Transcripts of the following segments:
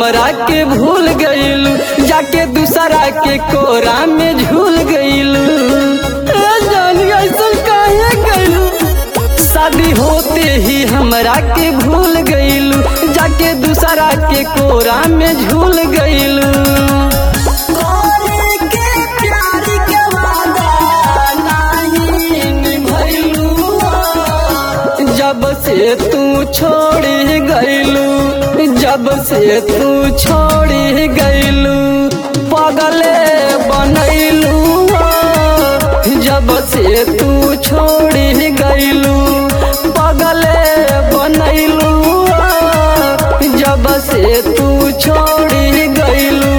हमरा के भूल गईलू जाके दूसरा के कोरा में झूल गईलू ए जान ऐसा काहे गईलू शादी होते ही हमरा के भूल गईलू जाके दूसरा के कोरा में झूल गईलू जब से तू छोड़ी गईलू जब से तू छोड़ी गईलू पगले बनैलू जब से तू छोड़ी गईलू पगले बनैलू जब से तू छोड़ी गईलू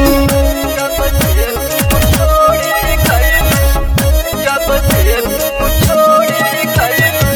जब से तू छोड़ी गईलू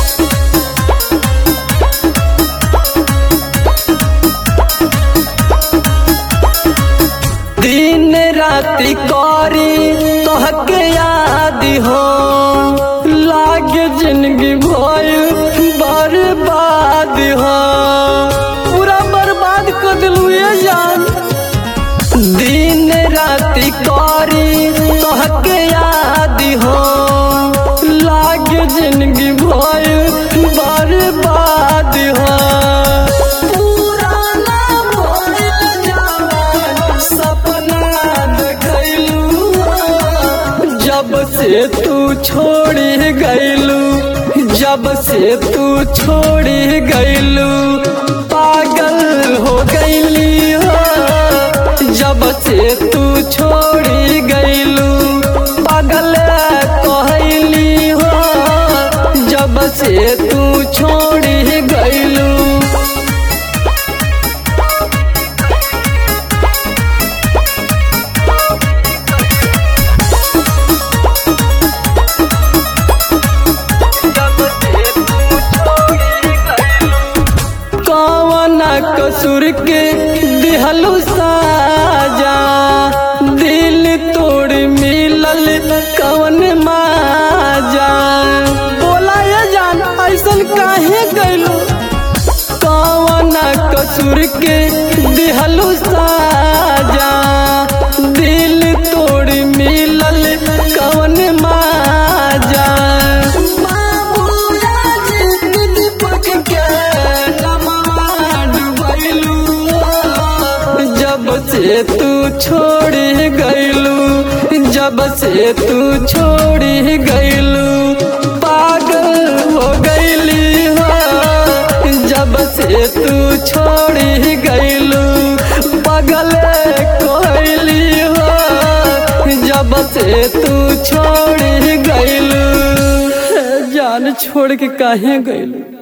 दिन राति करी तोहके याद हो लाग जिंदगी भइल बर्बाद हो पूरा बर्बाद कर दिलू ये जान दिन राति करी तोहके याद हो लाग जिंदगी भइल बर्बाद हो पुराना भइल जवान सपना देखैलू जब से तू छोड़ी गईलू जब से तू छोड़ी गईलू पागल हो गईली हो जब से तू छोड़ी गईलू पागल कहली हो जब से तू छोड़ी गईलू कौन कसूर के दिहलू साजा दिल तोड़ मिलल कौन माजा बोला ये जान ऐसन काहे गइलू कौन कसूर के दिहलू साजा दिल तोड़ मिलल कौन माजा जब से तू छोड़ी गईलू जब से तू छोड़ी गईलू पागल हो गईली हो जब से तू छोड़ी गईलू पागल कहली हो जब से तू छोड़ी गईलू जान छोड़ के काहे गईलू